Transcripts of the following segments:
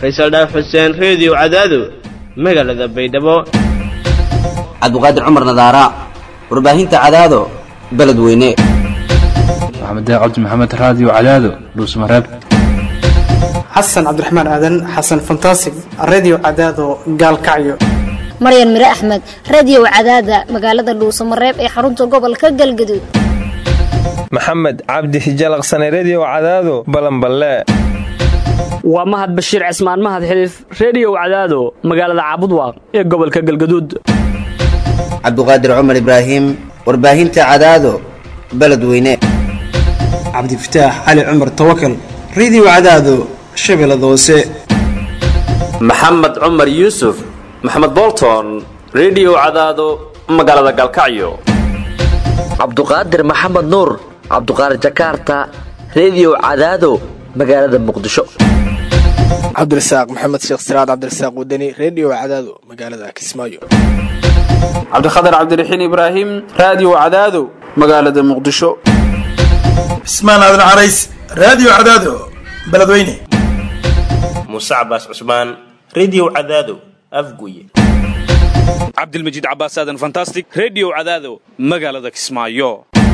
faysal dhaaf xuseen reediyo cadaado magaalada baydhabo cabdiqaadir cumar nadaara warbaahinta cadaado beledweyne maxamed cabdi maxamed raadiyo cadaado dhuusmareeb xasan cabdiraxmaan aadan xasan fantasig redio cadaado gaalkacyo maryan mire axmed radiyow cadaada magaalada dhuusamareeb ee xarunta gobolka galgaduud maxamed cabdi hijalaqsane rediyo cadaado balanballe waa mahad bashiir cismaan mahad xiliif rediyow cadaado magaalada caabudwaaq ee gobolka galgaduud cabdiqaadir cumar ibraahim warbaahinta cadaado beledweyne cabdifataax cali cumar tawakal redio cadaado shabeellada hoose maxamed cumar yuusuf maxamed bolton rediyo cadaado magaalada galkacyo cabduqaadir maxamed nuur cabduqaadir jakaarta rediyo cadaado magaalada muqdisho cabdirasaaq maxamed sheekh siraad cabdirasaaq wadani rediyo cadaado magaalada kismaayo cabdikhatar cabdiraxiin ibraahim raadiyo cadaado magaalada muqdisho cismaan aadan carays raadiyo cadaado beledweyne muuse cabaas cusmaan rediyo cadaado afguye cabdilmajiid cabaas aadan fantastic rediyo cadaado magaalada kismaayo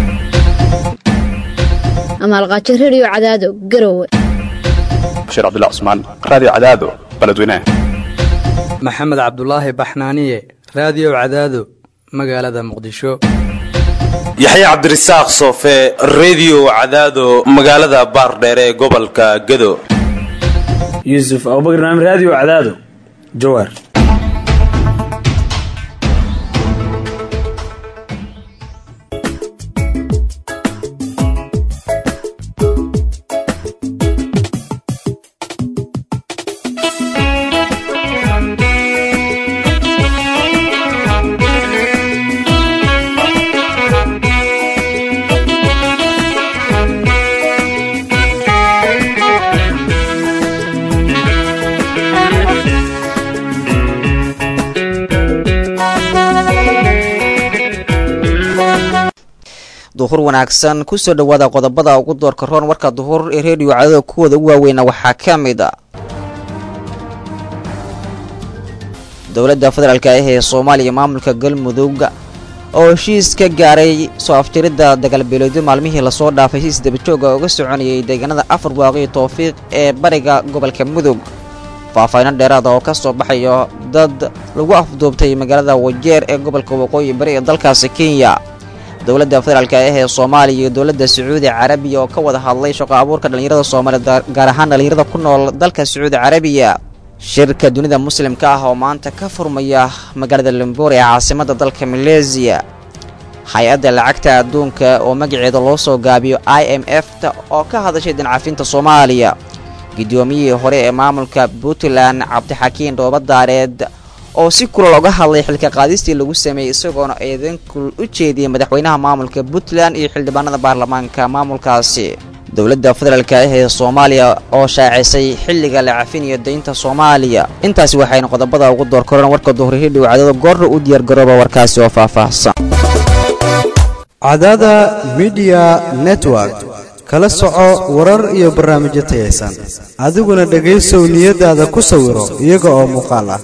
amaalqaajo rediyo cadaado garowe bashiir cabdilla cusmaan raadiyo cadaado beledweyne maxamed cabdulaahi baxnaaniye raadiyo cadaado magaalada muqdisho yaxya cabdirasaaq soofe rediyo cadaado magaalada baardheere ee gobolka gado yuusuf abubakar naam raadiyo cadaado jawaar duhur wanaagsan kusoo dhowaada qodobada ugu doorka roon warka duhur ee reediyo cadada kuwooda ugu waaweyna waxaa ka mid a dowladda federaalk ah ee soomaaliya maamulka galmudug oo heshiis ka gaaray soo afjaridda dagaalbeeleedyo maalmihii lasoo dhaafay si isdabajooga uga soconayay deegaanada afar waaqii towfiiq ee bariga gobolka mudug faahfaahiino dheeraada oo ka soo baxayo dad lagu afduubtay magaalada wajeer ee gobolka waqooyi bari ee dalkaasi kenya dowladda federaalk ah ee soomaaliya iyo dowladda sacuudi carabiya oo ka wada hadlay shaqo abuurka dhallinyarada soomaaliya gaar ahaan dhallinyarada ku nool dalka sacuudi carabiya shirka dunida muslimka ah oo maanta ka furmaya magaalada limbour ee caasimadda dalka maleesiya hay-adda lacagta adduunka oo magaceeda loo soo gaabiyo i m f ta oo ka hadashay dancafinta soomaaliya guddoomiyihii hore ee maamulka puntland cabdixakiin dhoobadaareed oo si kulal oga hadlay xilka qaadistii lagu sameeyey isagoona eedan kulul u jeediyey madaxweynaha maamulka puntland iyo xildhibaanada baarlamaanka maamulkaasi dowladda federaalk ah ee soomaaliya oo shaacisay xilliga la cafinayo daynta soomaaliya intaasi waxayna qodobada ugu door koreen warka duhur hidhiw cadado goorra u diyaargarooba warkaasi oo faahfaahsan cadada midiya network kala soco warar iyo barnaamijyo tayaysan adiguna dhegaysow niyadaada ku sawiro iyaga oo muuqaal ah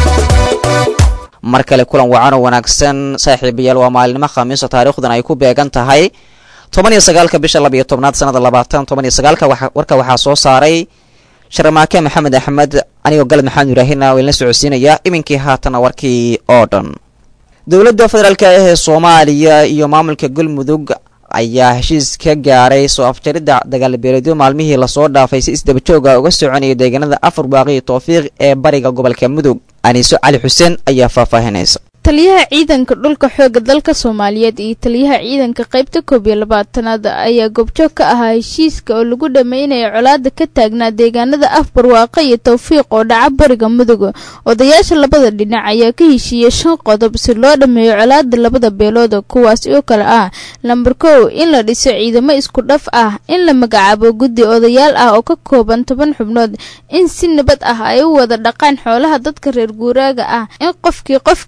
mar kale kulan wacan oo wanaagsan saaxiibayaal waa maalinimo khamiiso taariikhdan ay ku beegan tahay toban iyo sagaalka bisha labiyo tobnaad sanada labaatan toban iyo sagaalka warka waxaa soo saaray sharmaake maxamed axmed anigoo galad maxamed ibraahina waynla socodsiinaya iminkii haatana warkii oo dhan dowladda federaalk ah ee soomaaliya iyo maamulka galmudug ayaa heshiis ka gaaray soo afjaridda dagaalbeeleedyo maalmihii lasoo dhaafay si isdabajooga uga soconayay deegaanada afar baaqii towfiiq ee bariga gobolka mudug aniiso cali xuseen ayaa faahfaahinaysa taliyaha ciidanka dhulka xooga dalka soomaaliyeed iyo taliyaha ciidanka qaybta koob iyo labaatanaad ayaa goobjoog ka ahaa heshiiska oo lagu dhammeynaya colaada ka taagnaa deegaanada afbarwaaqo iyo towfiiq oo dhaca bariga mudug odayaasha labada dhinac ayaa ka heshiiyey shan qodob si loo dhammeeyo colaada labada beelood kuwaas oo kale ah lambar kow in la dhiso ciidamo isku dhaf ah in la magacaabo guddi odayaal ah oo ka kooban toban xubnood in si nabad ah ay u wada dhaqaan xoolaha dadka reer guuraaga ah in qofkii qof kala dila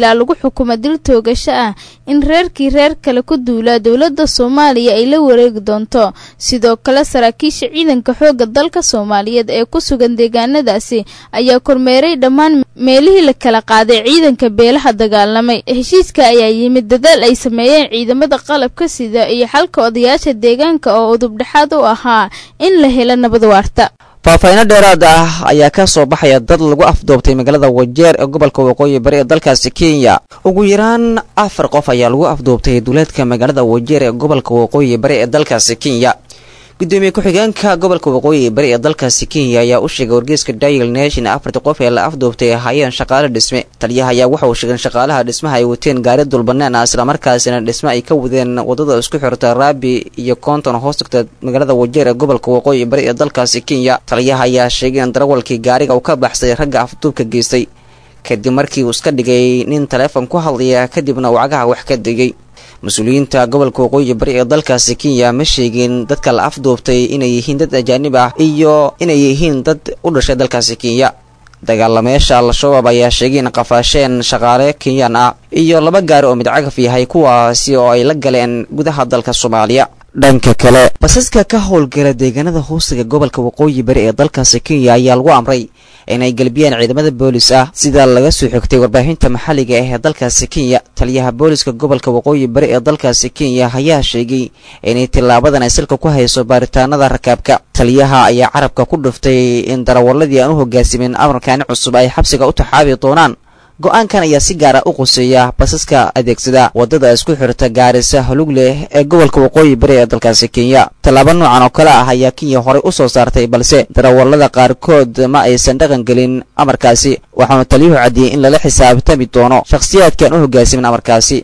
ilaa lagu xukumo dil toogasho ah in reerkii reer kale ku duulaa dowladda soomaaliya ay la wareegi doonto sidoo kale saraakiisha ciidanka xoogga dalka soomaaliyeed ee ku sugan deegaanadaasi ayaa kormeeray dhammaan meelihii la kala qaaday ciidanka beelaha dagaalamay heshiiska ayaa yimid dadaal ay sameeyeen ciidamada qalabka sida iyo xalka odayaasha deegaanka oo udubdhexaad u ahaa in la helo nabad waarta faahfaahiino dheeraad ah ayaa ka soo baxaya dad lagu afduubtay magaalada wajeer ee gobolka waqooyi bari ee dalkaasi kenya ugu yaraan afar qof ayaa lagu afduubtay duleedka magaalada wajeer ee gobolka waqooyi bari ee dalkaasi kenya gudoomiye ku-xigeenka gobolka waqooyi bari ee dalkaasi kenya ayaa u sheegay wargeyska dial nation afartii qof ee la afduubtay ay ahaayeen shaqaale dhisme taliyaha ayaa waxa uu sheegay shaqaalaha dhismaha ay wateen gaari dulbanaan ah islamarkaasina dhisme ay ka wadeen wadada isku xirta raabi iyo koonton hoos tagta magaalada wajeer ee gobolka waqooyi bari ee dalkaasi kenya taliyaha ayaa sheegay in darawalkii gaariga uu ka baxsay ragga afduubka geystay kadib markii uu iska dhigay nin taleefon ku hadlaya kadibna uu cagaha wax ka degay mas-uuliyiinta gobolka waqooyi bari ee dalkaasi kenya ma sheegin dadka la afduubtay inay yihiin dad ajaanib ah iyo inay yihiin dad u dhashay dalkaasi kenya dagaalameyaasha al-shabaab ayaa sheegay in qafaasheen shaqaale kenyaan ah iyo laba gaari oo midcagaf yahay kuwaasi oo ay la galeen gudaha dalka soomaaliya dhanka kale basaska ka howlgala deegaanada hoostiga gobolka waqooyi bari ee dalkaasi kenya ayaa lagu amray inay galbiyaan ciidamada boolis ah sida laga soo xigtay warbaahinta maxalliga ah ee dalkaasi kenya taliyaha booliska gobolka waqooyi bari ee dalkaasi kenya ayaa sheegay inay tilaabadan ay salka ku hayso baaritaanada rakaabka taliyaha ayaa carabka ku dhuftay in darawaladii aan u hogaasimin amarkaani cusub ay xabsiga u taxaabi doonaan go-aankan ayaa si gaara u quseeya basaska adeegsada wadada isku xirta gaarisa halug leh ee gobolka waqooyi bari ee dalkaasi kenya tallaabo noocan oo kale ah ayaa kenya horey u soo saartay balse darawallada qaarkood ma aysan dhaqan gelin amarkaasi waxaanu taliyuhu cadiyey in lala xisaabtami doono shakhsiyaadkaan u hogaasimin amarkaasi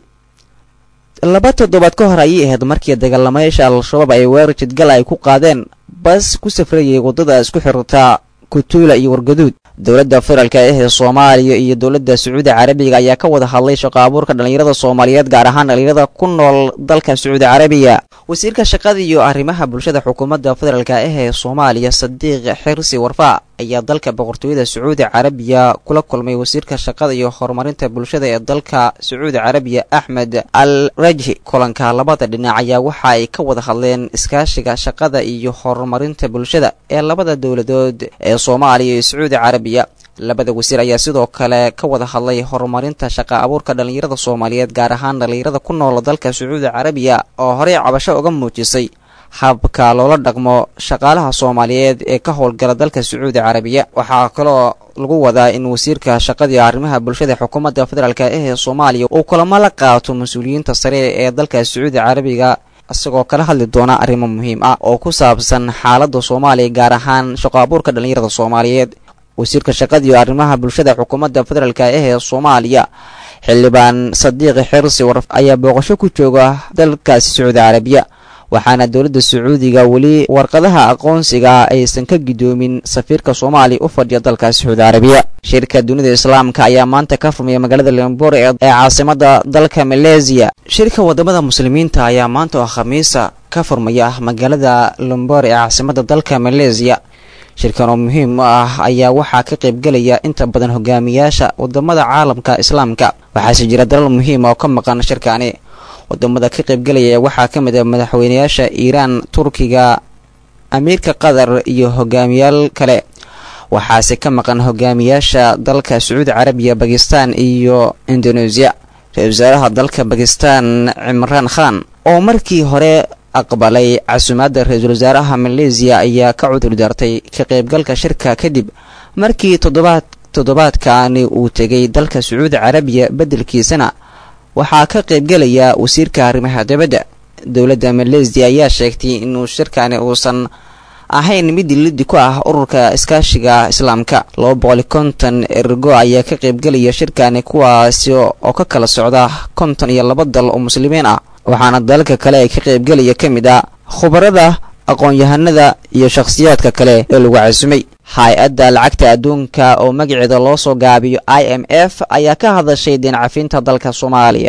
laba toddobaad ka hor ayay ahayd markii dagaalamayaasha al-shabaab ay weerar jidgal ay ku qaadeen bas ku safrayay waddada isku xirta kutuula iyo wargaduud dowladda federaalka ah ee soomaaliya iyo dowladda sacuudi carabiga ayaa ka wada hadlay shaqo abuurka dhallinyarada soomaaliyeed gaar ahaan dhallinyarada ku nool dalka sacuudi carabiya wasiirka shaqada iyo arrimaha bulshada xukuumadda federaalka ah ee soomaaliya sadiiq xirsi warfaa ayaa dalka boqortooyada sacuudi carabiya kula kulmay wasiirka shaqada iyo horumarinta bulshada ee dalka sacuudi carabiya axmed al rajhi kulanka labada dhinac ayaa waxa ay ka wada hadleen iskaashiga shaqada iyo horumarinta bulshada ee labada dowladood ee soomaaliya iyo sacuudi carabiya labada wasiir ayaa sidoo kale ka wada hadlay horumarinta shaqa abuurka dhallinyarada soomaaliyeed gaar ahaan dhallinyarada ku nool dalka sacuudi carabiya oo horey cabasho uga muujisay habka loola dhaqmo shaqaalaha soomaaliyeed ee ka howlgala dalka sacuudi carabiya waxaa kaloo lagu wadaa in wasiirka shaqadii arrimaha bulshada xukuumadda federaalk ah ee soomaaliya uu kulamo la qaato mas-uuliyiinta sare ee dalka sacuudi carabiga isagoo kala hadli doona arrimo muhiim ah oo ku saabsan xaaladda soomaaliya gaar ahaan shaqo abuurka dhallinyarada soomaaliyeed wasiirka shaqadiiyo arrimaha bulshada xukuumadda federaalk ah ee soomaaliya xildhibaan sadiiqi xirsi warf ayaa booqasho ku jooga dalkaasi sacuudi carabiya waxaana dowladda sacuudiga weli warqadaha aqoonsiga aysan ka gidoomin safiirka soomaaliya u fadhiya dalka sacuudi carabiya shirka dunida islaamka ayaa maanta ka furmaya magaalada lombor ee caasimada dalka maleesiya shirka wadamada muslimiinta ayaa maanta oo khamiisa ka furmaya magaalada lombor ee caasimada dalka maleesiya shirkan oo muhiim u ah ayaa waxaa ka qaybgelaya inta badan hogaamiyaasha wadamada caalamka islaamka waxaase jira dalal muhiim oo ka maqan shirkani wadamada ka qaybgelaya waxaa ka mid ah madaxweynayaasha iiraan turkiga amiirka qatar iyo hogaamiyaal kale waxaase ka maqan hogaamiyaasha dalka sacuudi carabiya bakistan iyo indoneesiya ra-isul wasaaraha dalka bakistan cimraan khan oo markii hore aqbalay casuumaadda ra-iisul wasaaraha maleesiya ayaa ka cudur daartay ka qaybgalka shirka kadib markii toddobaad toddobaadkaani uu tegay dalka sacuudi carabiya beddelkiisana waxaa ka qaybgelaya wasiirka arrimaha dibadda dowladda maleesiya ayaa sheegtay inuu shirkani uusan ahayn mid lidi ku ah ururka iskaashiga islaamka laba boqoli konton ergo ayaa ka qaybgelaya shirkani kuwaasi oo ka kala socda konton iyo laba dal oo muslimiin ah waxaana dalalka kale ee ka qaybgelaya ka mid ah khubarada aqoon-yahanada iyo shakhsiyaadka kale ee lagu casumay hay-adda lacagta adduunka oo magaceeda loo soo gaabiyo i m f ayaa ka hadashay deen cafinta dalka soomaaliya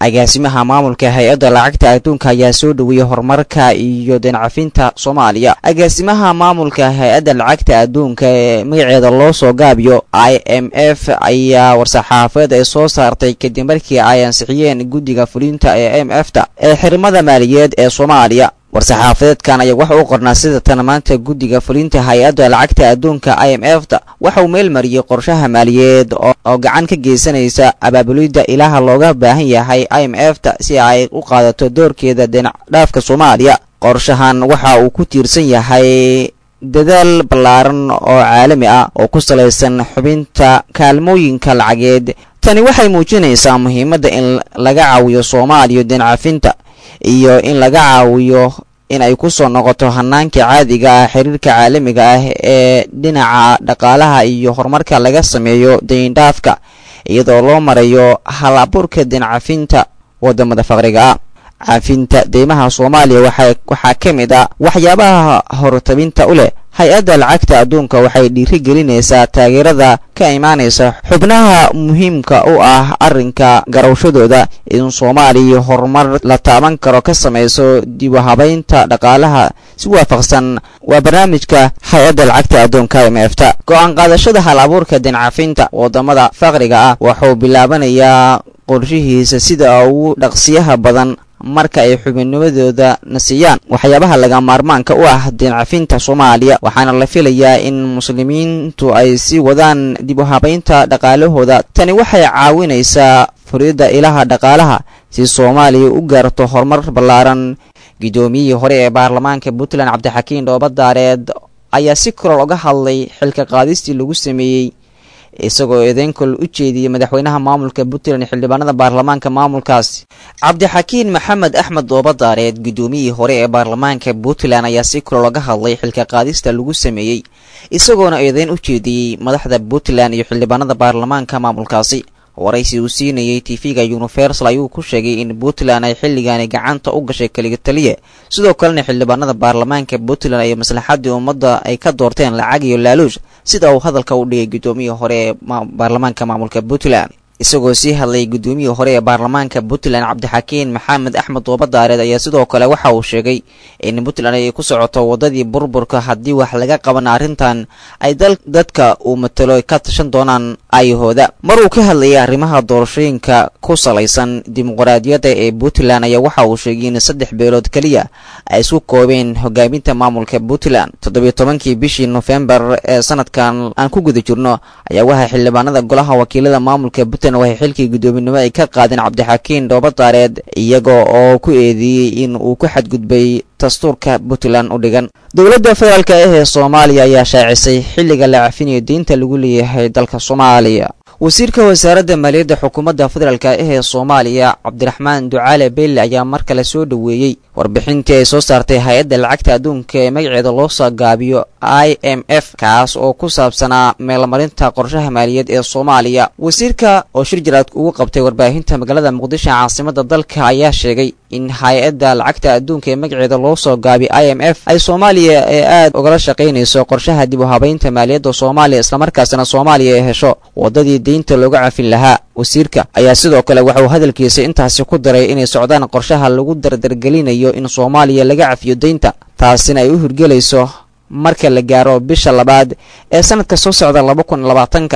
agaasimaha maamulka hay-adda lacagta adduunka ayaa soo dhoweeyey horumarka iyo deencafinta soomaaliya agaasimaha maamulka hay-adda lacagta adduunka ee magaceeda loo soo gaabiyo i m f ayaa war-saxaafeed ay soo saartay kadib markii ay ansixiyeen guddiga fulinta ee m f ta ee xirmada maaliyadeed ee soomaaliya war-saxaafadeedkan ayaa waxa u qornaa sida tan maanta guddiga fulinta hay-adda lacagta adduunka i m f ta waxa uu meel mariyey qorshaha maaliyadeed oo gacan ka geysanaysa abaabulidda ilaha looga baahan yahay i m f ta si ay u qaadato doorkeeda deencdhaafka soomaaliya qorshahan waxa uu ku tiirsan yahay dadaal ballaaran oo caalami ah oo ku salaysan xubinta kaalmooyinka lacageed tani waxay muujinaysaa muhiimadda in laga caawiyo soomaaliya deencafinta iyo in laga caawiyo in ay ku soo noqoto hanaanka caadiga ah xiriirka caalamiga ah ee dhinaca dhaqaalaha iyo horumarka laga sameeyo dayndhaafka iyadoo loo marayo hal abuurka deencafinta wadamada faqriga ah cafinta deymaha soomaaliya waxaa ka mid ah waxyaabaha hortabinta u leh hay-adda lacagta adduunka waxay dhiiri gelinaysaa taageerada ka imaanaysa xubnaha muhiimka u ah arrinka garowshadooda in soomaaliya horumar la taaban karo ka samayso dib u habaynta dhaqaalaha si waafaqsan waa barnaamijka hay-adda lacagta adduunka m f ta go-aan qaadashada hal abuurka dincafinta wadamada faqriga ah wuxuu bilaabanayaa qorshihiisa sida ugu dhaqsiyaha badan marka ay xubinnimadooda nasiyaan waxyaabaha laga maarmaanka u ah deencafinta soomaaliya waxaana la filayaa in muslimiintu ay sii wadaan dib u habaynta dhaqaalahooda tani waxay caawinaysaa furidda ilaha dhaqaalaha si soomaaliya u gaarto horumar ballaaran guddoomiyihii hore ee baarlamaanka puntland cabdixakiin dhoobadaareed ayaa si korol uga hadlay xilka qaadistii lagu sameeyey isagoo eedeynkol u jeediyey madaxweynaha maamulka puntland xildhibaanada baarlamaanka maamulkaasi cabdixakiin maxamed axmed doobadaareed guddoomiyihii hore ee baarlamaanka puntland ayaa si kulol oga hadlay xilka qaadista lagu sameeyey isagoona eedeyn u jeediyey madaxda puntland iyo xildhibaanada baarlamaanka maamulkaasi waraysi uu siinayey tv-ga universal ayuu ku sheegay in puntland ay xilligaani gacanta u gashay keliga taliya sidoo kalena xildhibaanada baarlamaanka puntland iyo maslaxadii ummadda ay ka doorteen lacag iyo laaluush sida uu hadalka u dhigay guddoomiyii hore ee baarlamaanka maamulka puntland isagoo sii hadlay guddoomiyii hore ee baarlamaanka puntland cabdixakiin maxamed axmed doobadaareed ayaa sidoo kale waxa uu sheegay in puntland ay ku socoto waddadii burburka haddii wax laga qaban arrintan ay dadka uu matalo ka tashan doonaan ayahooda mar uu ka hadlayay arrimaha doorashooyinka ku salaysan dimuqraadiyadda ee puntland ayaa waxa uu sheegay in saddex beelood keliya ay isku koobeen hogaaminta maamulka puntland toddobiyo tobankii bishii nofembar ee sanadkan aan ku guda jirno ayaa waxaa xildhibaanada golaha wakiilada maamulka puntland waxay xilkii guddoominimo ay ka qaadeen cabdixakiin dhoobadaareed iyaga oo ku eedeeyey in uu ku xadgudbay dastuurka puntland u dhigan dowladda federaalk ah ee soomaaliya ayaa shaacisay xilliga la cafinayo deynta lagu leeyahay dalka soomaaliya wasiirka wasaaradda maaliyadda xukuumadda federaalk ah ee soomaaliya cabdiraxmaan ducaale belle ayaa mar kale soo dhoweeyey warbixintii ay soo saartay hay-adda lacagta adduunka ee magaceeda loo soo gaabiyo i m f kaas oo ku saabsanaa meelmarinta qorshaha maaliyaed ee soomaaliya wasiirka oo shir jaraad ugu qabtay warbaahinta magaalada muqdisho caasimada dalka ayaa sheegay in hay-adda lacagta adduunka ee magaceeda loo soo gaabiyo i m f ay soomaaliya ee aad ugala shaqaynayso qorshaha dib u habaynta maaliyadda soomaaliya islamarkaasna soomaaliya ay hesho waddadii deynta looga cafin lahaa wasiirka ayaa sidoo kale waxauu hadalkiisa intaasi ku daray inay socdaan qorshaha lagu dardargelinayo in soomaaliya laga cafiyo deynta taasina ay u hirgelayso marka la gaaro bisha labaad ee sanadka soo socda laba kun labaatanka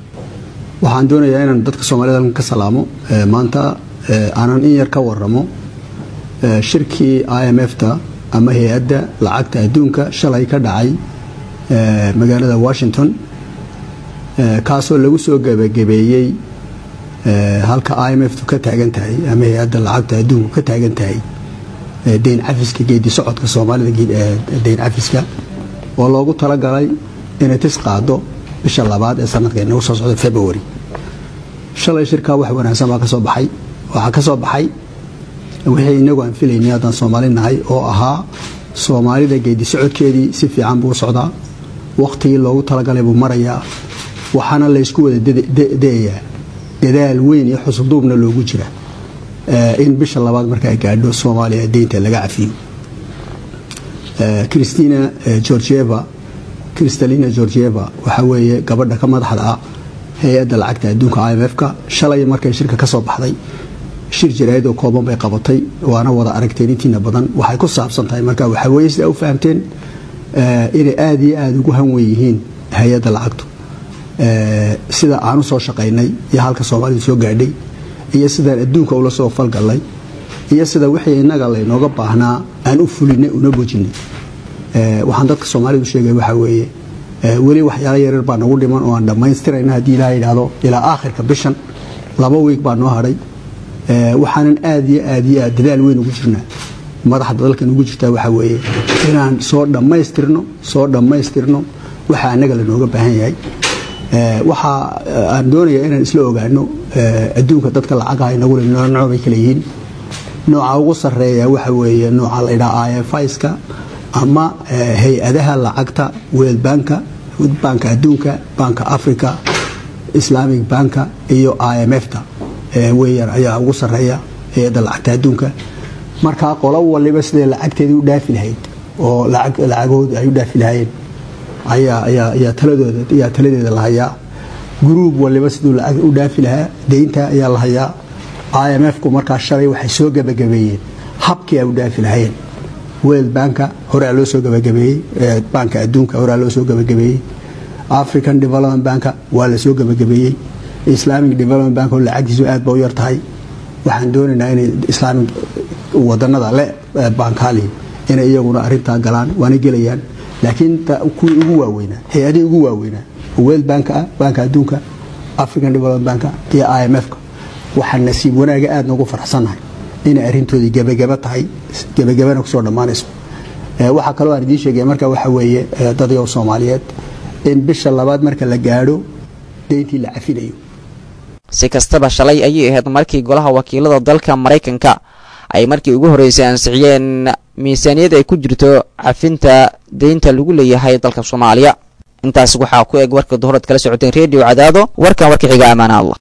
waxaan doonayaa inaan dadka soomaalida halkan ka salaamo maanta aanan in yar ka waramo shirkii i m f ta ama hay-adda lacagta adduunka shalay ka dhacay magaalada washington kaasoo lagu soo gebagabeeyey halka i m f tu ka taagan tahay ama hay-adda lacagta adduunku ka taagan tahay deyn cafiska geedi socodka soomaalida deyn cafiska oo loogu talagalay inay tis qaado bisha labaad ee sanadka inagu soo socda february shalay shirkaa wax wanaagsan baa ka soo baxay waxaa ka soo baxay wixii inagu aan filaynay haddaan soomaali nahay oo ahaa soomaalida geedi socodkeedii si fiican buu socdaa wakhtigii loogu talagalay buu marayaa waxaana laysku wada dayayaa dadaal weyn iyo xusuduubna loogu jira in bisha labaad marka ay gaadho soomaaliya deynta laga cafiyo christina georgieva kristalina georgieva waxaa weeye gabadha ka madaxda ah hay-adda lacagta adduunka i m f ka shalay markay shirka ka soo baxday shir jaraa'id oo kooban bay qabatay waana wada aragteen intiina badan waxay ku saabsan tahay marka waxaa weeye sidaa u fahamteen inay aada iyo aada ugu hanwen yihiin hay-adda lacagtu sida aan u soo shaqaynay iyo halka soomaalidu soo gaadhay iyo sidaan adduunka ula soo falgallay iyo sida wixii innaga laynooga baahnaa aan u fulinay una bojinay waxaan dadka soomaalidu sheegay waxaa weeye weli waxyaalo yaryar baa nagu dhiman oo aan dhammaystirayna haddii ilaha yidhaahdo ilaa aakhirka bishan laba wiig baa noo hadhay waxaanan aada iyo aada iyo aad dadaal weyn ugu jirnaa madaxda dalkan ugu jirtaa waxaa weeye inaan soo dhammaystirno soo dhammaystirno waxa annaga lanooga baahan yahay waxa aan doonayaa inaan isla ogaano adduunka dadka lacagaha inagule nooc bay kala yihiin nooca ugu sarreeya waxa weeye nooca la ydhaha ifska ama hay-adaha lacagta world banka banka adduunka banka africa islamic banka iyo i m f ta weyaan ayaa ugu sarreeya hay-adda lacagta adduunka markaa qolo waliba siday lacagteedii u dhaafi lahayd oo lacagooda ay u dhaafi lahayeen ayaa taladeeda la hayaa gruub waliba siduu lacag u dhaafi lahaa deynta ayaa la hayaa i m f ku markaa shalay waxay soo gabagabeeyeen habkii ay u dhaafi lahayeen world banka horaa loo soo gabagabeeyey banka adduunka horaa loo soo gabagabeeyey african development banka waa la soo gabagabeeyey islamic development bank oo lacagtiisu aad ba u yar tahay waxaan doonaynaa inay islaamic wadanada le bankali inay iyaguna arintaa galaan waana gelayaan laakiin kuwii ugu waaweynaa hay-adihii ugu waaweynaa world bank ah banka adduunka african development banka iyo i m f ka waxaan nasiib wanaaga aad noogu faraxsannahay inay arintoodii gebagaba tahay gebagabana kusoo dhammaanayso waxaa kaloo aan idiin sheegaya marka waxa weeye dadyow soomaaliyeed in bisha labaad marka la gaadho deyntii la cafinayo si kastaba shalay ayay ahayd markii golaha wakiilada dalka maraykanka ay markii ugu horreysay ansixiyeen miisaaniyad ay ku jirto cafinta deynta lagu leeyahay dalka soomaaliya intaas waxaa ku eg warka duhurad kala socoteen redio cadaado warkan warka xiga amaana allah